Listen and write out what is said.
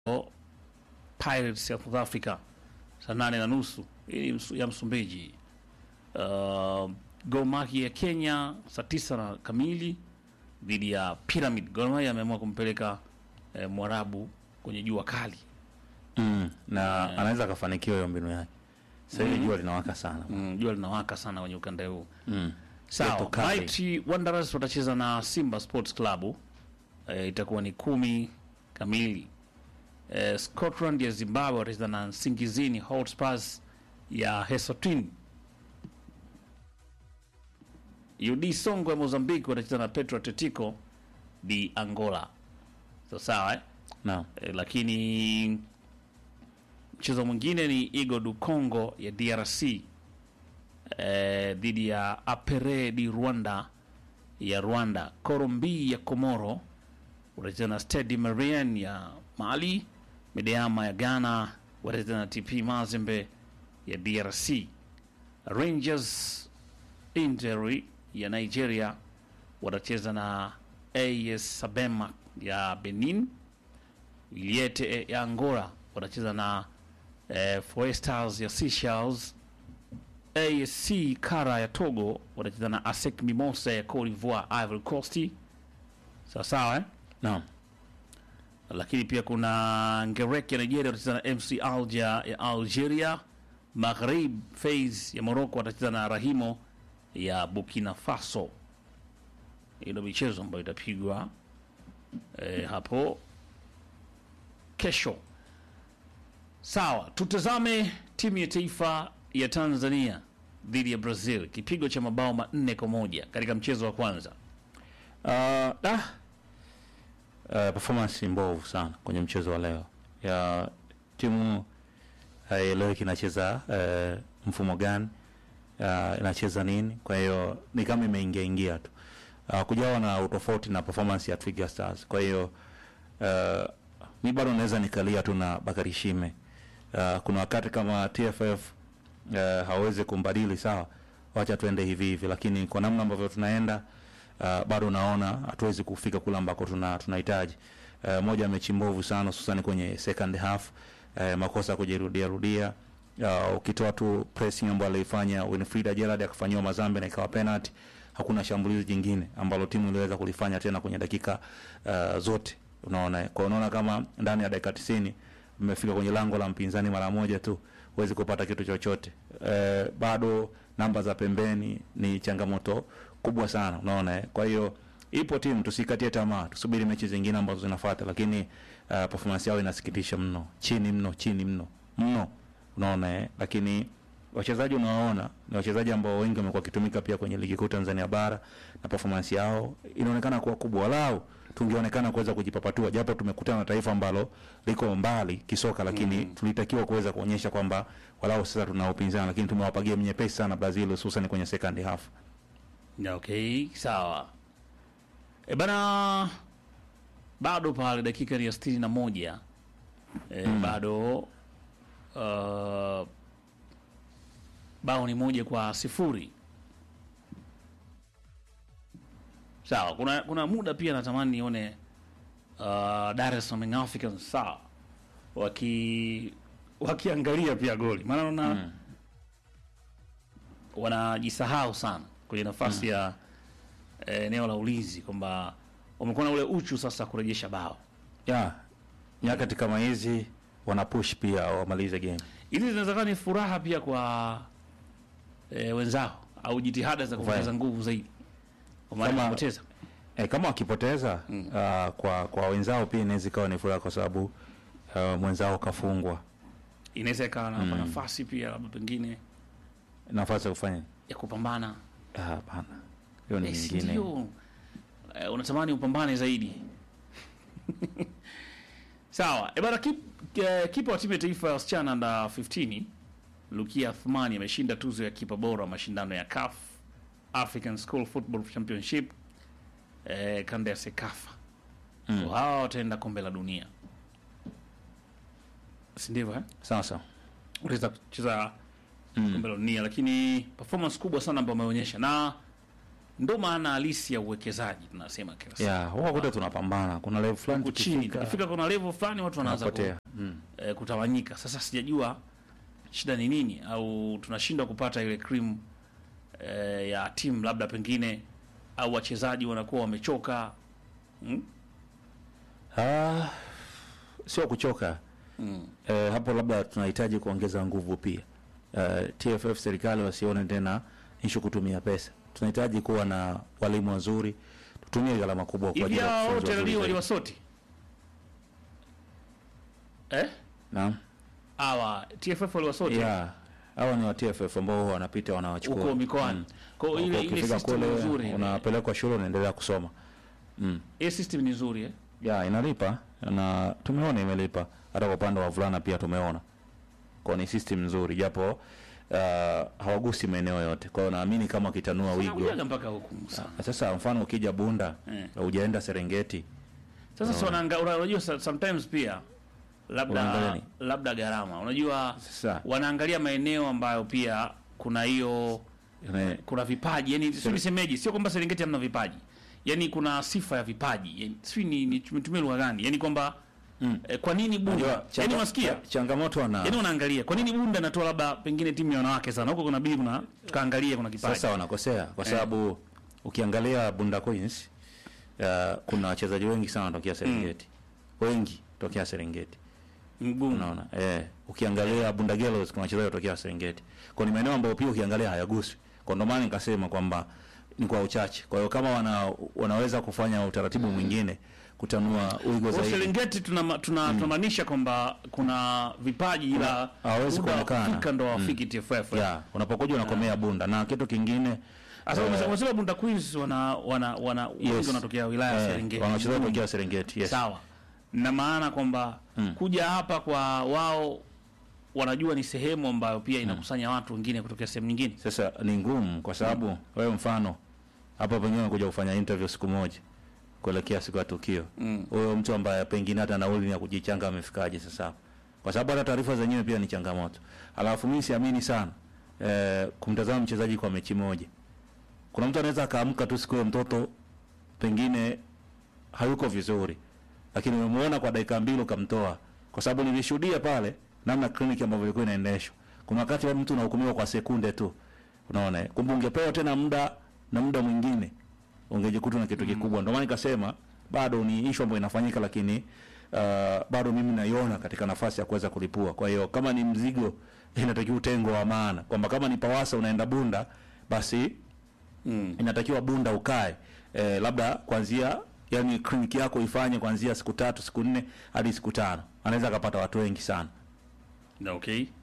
Pirates ya South Africa saa nane na nusu hii ni ya Msumbiji. Uh, Gor Mahia ya Kenya saa tisa na kamili dhidi ya Pyramid. Gor Mahia ameamua kumpeleka eh, Mwarabu kwenye jua kali. mm. na anaweza akafanikiwa hiyo mbinu yake sasa hivi Mhm. jua linawaka sana Mm, jua linawaka sana kwenye ukanda huu. mm. Sawa, Joto kali. Mighty Wanderers watacheza na Simba Sports Club e, itakuwa ni kumi kamili. E, Scotland ya Zimbabwe watacheza na Nsingizini Hotspurs ya Eswatini. UD Songo ya Mozambique watacheza na Petro Atletico di Angola. So, sawa eh? Naam. E, lakini mchezo mwingine ni Igo du Congo ya DRC eh, dhidi ya Apere di Rwanda ya Rwanda. Korombi ya Komoro watacheza na Stade Malien ya Mali. Medeama ya Ghana watacheza na TP Mazembe ya DRC. Rangers Interi ya Nigeria watacheza na AS Sabema ya Benin. Wiliete ya Angola watacheza na eh, Foestars ya Seychelles. ASC Kara ya Togo watacheza na ASEC Mimosa ya Cote d'Ivoire, Ivory Coast. Sawa sawa eh? Naam. Lakini pia kuna Ngerek ya Nigeria watacheza na MC Alger ya Algeria. Maghrib Fez ya Morocco watacheza na Rahimo ya Burkina Faso. Hii ndio michezo ambayo itapigwa eh, hapo kesho. Sawa, tutazame timu ya taifa ya Tanzania dhidi ya Brazil, kipigo cha mabao manne kwa moja katika mchezo wa kwanza. Uh, da. Uh, performance mbovu sana kwenye mchezo wa leo ya timu haieleweki inacheza uh, mfumo gani uh, inacheza nini kwa hiyo ni kama imeingia ingia tu uh, kujawa na utofauti na performance ya Twiga Stars kwa hiyo uh, mi bado naweza nikalia tu na Bakari Shime uh, kuna wakati kama TFF uh, hawezi kumbadili sawa wacha tuende hivi hivi lakini kwa namna ambavyo tunaenda uh, bado naona hatuwezi kufika kule ambako tuna tunahitaji uh, moja ya mechi mbovu sana hususan kwenye second half uh, makosa kujirudia rudia uh, ukitoa tu pressing ambayo alifanya Winfrida Gerald akafanyiwa mazambe na ikawa penalty hakuna shambulizi jingine ambalo timu iliweza kulifanya tena kwenye dakika uh, zote unaona kwa unaona kama ndani ya dakika 90 mmefika kwenye lango la mpinzani mara moja tu huwezi kupata kitu chochote e, bado namba za pembeni ni changamoto kubwa sana unaona eh? kwa hiyo ipo timu tusikatie tamaa tusubiri mechi zingine ambazo zinafuata lakini uh, performance yao inasikitisha mno chini mno chini mno mno unaona eh? lakini wachezaji unawaona ni wachezaji ambao wengi wamekuwa wakitumika pia kwenye ligi kuu Tanzania bara na performance yao inaonekana kuwa kubwa walau tungeonekana kuweza kujipapatua japo tumekutana na taifa ambalo liko mbali kisoka lakini mm. tulitakiwa kuweza kuonyesha kwamba walau sasa tuna upinzani lakini tumewapa game nyepesi sana Brazil hususan kwenye second half Ya, Okay, sawa. E bana, bado pale dakika ni ya sitini na moja e, bado uh, bao ni moja kwa sifuri. Sawa, kuna kuna muda pia natamani nione uh, Dar es Salaam Young Africans sawa waki wakiangalia pia goli, maana naona Mm. wanajisahau sana kwenye nafasi ya eh, eneo la ulinzi kwamba wamekuwa na ule uchu sasa kurejesha bao. ya nyakati kama hizi wana push pia wamalize game Hizi zinaweza kuwa ni furaha pia kwa eh, wenzao au jitihada za kuongeza nguvu zaidi kwa maana Kama- kupoteza. E, kama wakipoteza mm. uh, kwa kwa wenzao pia inaweza ikawa ni furaha kwa sababu uh, mwenzao kafungwa Inaweza ikawa na nafasi pia labda pengine nafasi ya kufanya ya kupambana. Ah, hapana hiyo ni Eh, si nyingine ndio? Eh, unatamani upambane zaidi. Sawa. E bana kip, eh, kipa wa timu ya taifa ya wasichana under 15 Lukia Athmani ameshinda tuzo ya kipa bora wa mashindano ya CAF African School Football Championship eh, kanda ya Sekafa. Mm. So, hawa wataenda kombe la dunia. Si ndivyo eh? sawa sawa Utaweza kucheza Mm. kombe la dunia lakini performance kubwa sana ambayo ameonyesha na ndo maana halisi ya uwekezaji tunasema kila siku. ya huwa kote tunapambana kuna level fulani Huku chini tukifika tukifika kuna level fulani watu wanaanza ku, tunapotea mm. eh, kutawanyika. Sasa sijajua shida ni nini, au tunashindwa kupata ile cream eh, ya timu labda pengine, au wachezaji wanakuwa wamechoka hmm? ah, sio kuchoka Mm. eh, hapo labda tunahitaji kuongeza nguvu pia eh, TFF serikali wasione tena ishu kutumia pesa tunahitaji kuwa na walimu wazuri tutumie gharama kubwa kwa Hivi ajili ya hao kufunza wote wazuri leo zaidi. waliwasoti eh? Naam. Hawa TFF waliwasoti Yeah. Hawa ni wa TFF ambao huwa wanapita huko wanawachukua. mikoani. Kwa hiyo ile ile Ukifika system kule nzuri. unapelekwa shule unaendelea kusoma. Mm. Ile system ni nzuri eh? Ya inalipa na tumeona imelipa. Hata kwa upande wa wavulana pia tumeona. Kwa ni system nzuri japo uh, hawagusi maeneo yote. Kwa hiyo naamini kama kitanua wigo. Unakujaga mpaka huku sana. Sasa mfano ukija Bunda, Eh. hujaenda Serengeti, Sasa si wanaanga una- unajua sa- sometimes pia Unaangalia labda nini? labda gharama. Unajua Sasa wanaangalia maeneo ambayo pia kuna hiyo ine- kuna vipaji. Yaani sio nisemeje, sio kwamba Serengeti hamna vipaji. Yaani kuna sifa ya vipaji. Yaani sio ni nitumie lugha gani? Yaani kwamba Mm. eh, kwa nini Bunda? unajua Yaani changa- unasikia? cha- changamoto wana Yaani unaangalia kwa nini Bunda anatoa labda pengine timu ya wanawake sana. Huko kuna bili kuna tukaangalia kuna kipaji. Sasa wanakosea kwa sababu ukiangalia Bunda Queens uh, kuna wachezaji wengi sana wanatokea Serengeti. Wengi tokea Serengeti. mgumu. Unaona? Eh, ukiangalia Bunda Girls kuna wachezaji watokea Serengeti. Kwa ni maeneo ambayo pia ukiangalia hayaguswi. Kwa ndo maana nikasema kwamba ni kwa uchache. Kwa hiyo kama wana, wanaweza kufanya utaratibu mwingine kutanua wigo Kwa zaidi. Serengeti tuna tuna tunamaanisha kwamba kuna vipaji ila hawezi muda wa kuonekana. kufika ndo wafiki TFF. Ya, unapokuja unakomea Bunda na kitu kingine Sasa eh, umesema umesema Bunda Queens wana wana wana yes. wengi wanatokea wilaya ya eh, Serengeti. wana wachezaji watokea Serengeti. Yes. Sawa. Na maana kwamba Mm. kuja hapa kwa wao wanajua ni sehemu ambayo pia inakusanya watu wengine kutokea sehemu nyingine. Sasa ni ngumu kwa sababu wewe mfano hapa pengine kuja kufanya interview siku moja kuelekea siku ya tukio. Mm. Huyo mtu ambaye pengine hata nauli ya kujichanga amefikaje sasa hapo? Kwa sababu hata taarifa zenyewe pia ni changamoto. Alafu mimi siamini sana eh, kumtazama mchezaji kwa mechi moja. Kuna mtu anaweza akaamka tu siku ya mtoto pengine hayuko vizuri, lakini umemuona kwa dakika mbili ukamtoa, kwa sababu nilishuhudia pale namna kliniki ambavyo ilikuwa inaendeshwa. Kuna wakati wa mtu unahukumiwa kwa sekunde tu, unaona eh? Kumbe ungepewa tena muda na muda mwingine ungejikuta na kitu kikubwa. Ndio maana nikasema bado ni issue ambayo inafanyika, lakini uh, bado mimi naiona katika nafasi ya kuweza kulipua. Kwa hiyo kama ni mzigo, inatakiwa utengo wa maana, kwamba kama ni Pawasa unaenda Bunda, basi Mm. inatakiwa Bunda ukae eh, labda kuanzia yani kliniki yako ifanye kuanzia siku tatu siku nne hadi siku tano, anaweza akapata watu wengi sana. Na okay.